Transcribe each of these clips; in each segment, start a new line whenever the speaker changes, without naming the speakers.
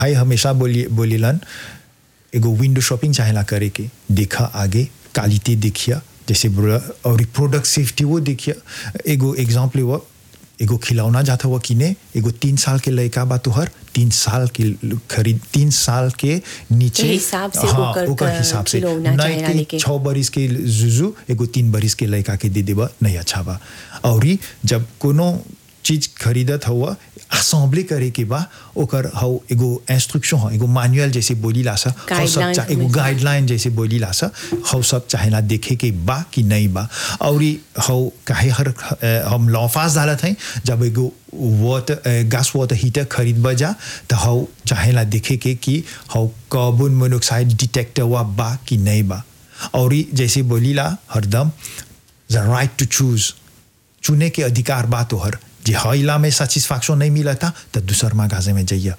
भाई हमेशा बोली बोलीलन एगो विंडो शॉपिंग चाहेला करे के देखा आगे क्वालिटी देखिया जैसे बोला और प्रोडक्ट सेफ्टी वो देखिया एगो एग्जाम्पल हुआ एगो खिलौना जाता हुआ किने एगो तीन साल के लड़का बा तोहर तीन साल के खरीद तीन साल के नीचे
के हिसाब से
हाँ,
ओकर
ओकर
क-
हिसाब से
खिलौना
नहीं
चाहेला
कि
लेके।
छः बरिस के जुजू एगो तीन बरिस के लड़का के दे देबा नहीं अच्छा बा और ई जब कोनो चीज खरीदत हुआ असेंबली करे के बा ओकर हौ एगो इंस्ट्रक्शन हो एगो मैनुअल जैसे बोली ला सा हौ सब
Guidelines
चा- एगो
में से।
गाइडलाइन जैसे बोली ला सा हौ सब चाहेला देखे के बा कि नहीं बा और ई हौ काहे हर अ, हम लॉफास डालत हैं जब एगो वाटर गैस वाटर हीटर खरीद बजा तो हौ चाहेला देखे के कि हौ कार्बन मोनोऑक्साइड डिटेक्टर हुआ बा कि नहीं बा और ई जैसे बोली ला हरदम द राइट टू चूज चुने के अधिकार बा तोहर जे हइला में सेटिस्फैक्शन नहीं मिला था तो दूसर मागाजे में जाइए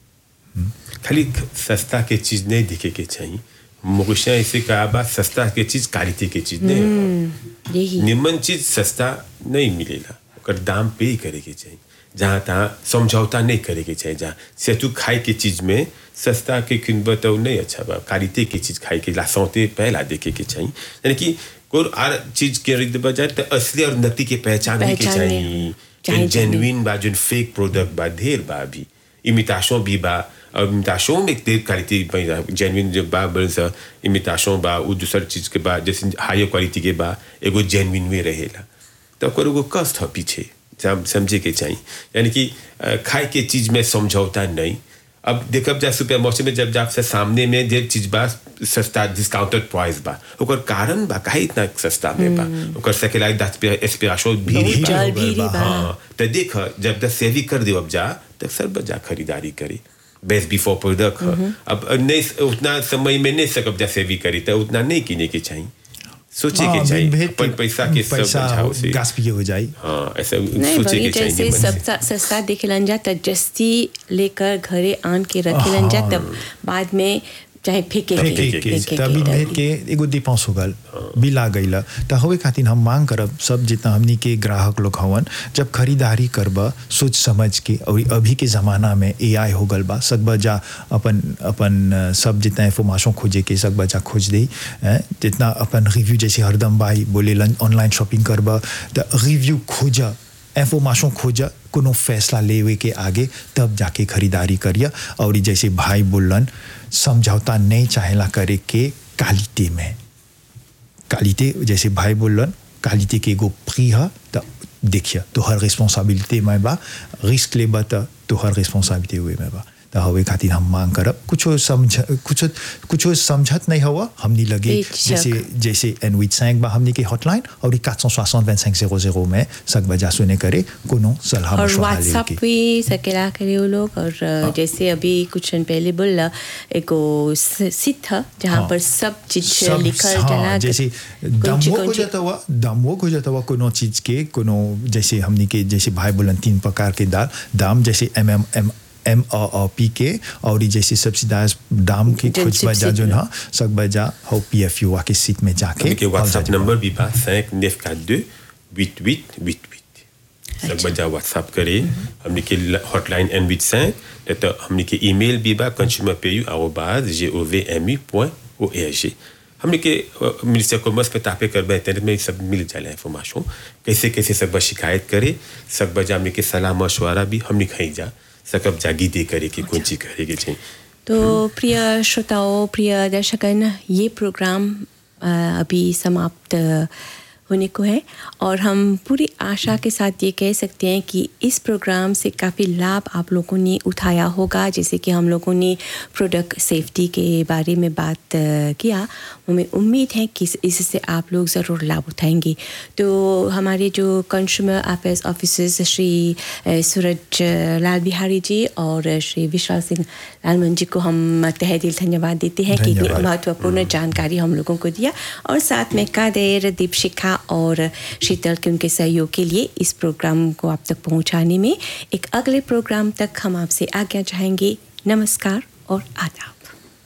खाली सस्ता के चीज नहीं दिखे के चाहिए मुगशा ऐसे कहा बा सस्ता के चीज क्वालिटी के चीज नहीं होला।
यही
निमन चीज सस्ता नहीं मिलेला ओकर दाम पे ही करे के चाहिए जहाँ तहाँ समझौता नहीं करे के चाहिए जहाँ से तू खाए के चीज में सस्ता के किनब तो नहीं अच्छा बा क्वालिटी के चीज खाए के लासौते पहला देखे के चाहिए यानी कि कोई आर चीज के खरीद बजाय तो असली और नकली के पहचान भी के
पहचान
चाहिए
में- चाहिए,
जेन्युइन बा जो फेक प्रोडक्ट बा ढेर बा अभी इमिटेशन भी बा और इमिटेशन में ढेर क्वालिटी जेन्युइन जो बा बन सा इमिटेशन बा वो दूसर चीज के बा जैसे हायर क्वालिटी के बा एगो जेन्युइन में रहेला तो ओकर एगो कष्ट है पीछे सम- समझे के चाहिए यानी कि अ, खाए के चीज में समझौता नहीं अब देखब जा सुपर मार्केट में जब जाप से सामने में जे चीज बा सस्ता डिस्काउंटेड प्राइस बा ओकर कारण बा काहे इतना सस्ता में बा ओकर सकेला दस पे एस्पिरेशन भी
बहुत
बा।
जल भी बा
हाँ तो देख जब तक सेवी कर दे अब जा तो सब बजा खरीदारी करे बेस्ट बिफोर प्रोडक्ट अब नहीं उतना समय में नहीं सकब जा सेवी करी तो उतना नहीं किने के चाहिए सोचे के चाहिए अपन पैसा के सब
पैसा
बचाओ से
गैस पिए हो जाई
हाँ ऐसा
नहीं
सोचे
वही
के चाहिए
जैसे
मन से।
सस्ता सस्ता दिखलन जा त जस्ती लेकर घरे आन के रखेलन जा तब बाद में चाहे फेंके के
फेंके के
फेंके
तभी
के
भेज के एगो डिपेंस हो गल बिल आ गईला त हवे खातिर हम मांग करब सब जितना हमनी के ग्राहक लोग हवन जब खरीदारी करब सोच समझ के और अभी के ज़माना में एआई हो गल बा सब बजा अपन अपन अ, सब जितना इंफॉर्मेशन खोजे के सब बजा खोज दे हैं, जितना अपन रिव्यू जैसे हरदम भाई बोले ऑनलाइन शॉपिंग करब त रिव्यू खोजा इंफॉर्मेशन खोजा कोनो फैसला लेवे के आगे तब जाके खरीदारी करिया और ई जैसे भाई बोलन समझौता नहीं चाहेला करे के क्वालिटी में क्वालिटी जैसे भाई बोलन क्वालिटी के एगो प्री है तो देखिए तो हर रिस्पॉन्सिबिलिटी में बा रिस्क ले बा तो हर रिस्पॉन्सिबिलिटी हुए में बा तो हवे खातिर हम मांग करब कुछो समझ कुछो कुछो समझत नहीं हुआ हमनी लगे
बेशक।
जैसे जैसे एन विथ सैंक बा हमनी के हॉटलाइन और ई 460 25 00 में सक बजा सुने करे कोनो सलाह
और
मशवरा
व्हाट्सएप
लेके
पे सकेला करे वो लोग और अ, जैसे अभी कुछ दिन पहले बोला एगो सिट था जहाँ
हाँ।
पर सब चीज
सब
लिखल
हाँ,
जना
जैसे
कौन
दामो
ची-
हो
कौन ची-
जाता हुआ दामो हो जाता हुआ कोनो चीज के कोनो जैसे हमनी के जैसे भाई बोलन तीन प्रकार के दाल दाम जैसे M M M M O P के और ई जैसे सब्सिडाइज दाम के
जन
खोज बजा जो
subsidy।
ना सब बजा हो पी एफ यू के सीट में जाके
हमके व्हाट्सएप
और जा-
नंबर भी बा cinq neuf quatre deux huit huit huit huit सब बजा व्हाट्सएप करे हमने के हॉटलाइन एन विथ cinq तो हमने के ईमेल भी बा कंज्यूमर पेयू आरोबाज जे ओ वी एम यू पॉइंट ओ ए जी हमने के मिनिस्टर कॉमर्स पे तापे कर इंटरनेट में सब मिल जाला इंफॉर्मेशन कैसे कैसे सब बा शिकायत करे सब बजा हमने के सलाह मशवरा भी हमने खई जा सकब जागी दे करे के कौन चीज करे के चाहिए
तो प्रिय श्रोताओं प्रिय दर्शकन ये प्रोग्राम अ, अभी समाप्त होने को है और हम पूरी आशा के साथ ये कह सकते हैं कि इस प्रोग्राम से काफ़ी लाभ आप लोगों ने उठाया होगा जैसे कि हम लोगों ने प्रोडक्ट सेफ्टी के बारे में बात अ, किया हमें उम्मीद है कि इस- इससे आप लोग ज़रूर लाभ उठाएंगे तो हमारे जो कंज्यूमर अफेयर्स ऑफिसर्स श्री अ, सूरज अ, लाल बिहारी जी और श्री विशाल सिंह लालमन जी को हम तहे दिल धन्यवाद देते हैं कि इतनी
धन्यवाद।
महत्वपूर्ण जानकारी हम लोगों को दिया और साथ में कादेर दीपशिखा और शीतल के उनके सहयोग के लिए इस प्रोग्राम को आप तक पहुंचाने में एक अगले प्रोग्राम तक हम आपसे आज्ञा चाहेंगे नमस्कार और आदाब